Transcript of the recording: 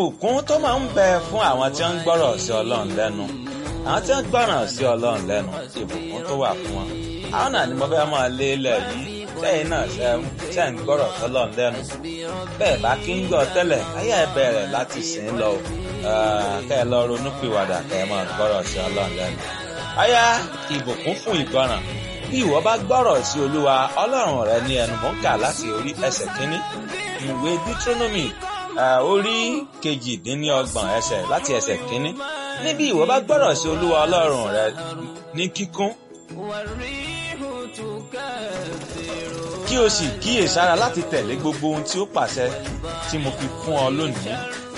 ìbùkún tó máa ń bẹ fún àwọn tí wọ́n ń gbọ́rọ̀ sí ọlọ́run lẹ́nu àwọn tí wọ́n gbọ́ràn sí ọlọ́run lẹ́nu ìbùkún tó wà fún wọn àwọn náà ni mo fẹ́ máa lé lẹ̀ yìí sẹ́yìn náà ṣe ń gbọ́rọ̀ sọ́lọ́run lẹ́nu bẹ́ẹ̀ bá kí ń gbọ́ tẹ́lẹ̀ ayé ẹ bẹ̀rẹ̀ láti sìn lọ kẹ́ ẹ lọ ronú pìwàdà kẹ́ ẹ máa gbọ́rọ̀ sí ọlọ́run lẹ́nu ayá ìbùkún fún ìgbọràn bí ìwọ bá gbọ́rọ̀ sí olúwa ọlọ́run rẹ ní ẹnu mọ́ kà láti orí ẹsẹ̀ kínní ìwé deuteronomy orí kejìdínlọ́gbọ̀n ẹsẹ̀ láti ẹsẹ̀ kínní níbi ìwọ bá gbọ́rọ̀ sí olúwa ọlọ́run rẹ ní kíkún kí o sì kíyèsára láti tẹ̀lé gbogbo ohun tí ó pàṣẹ tí mo fi fún ọ lónìí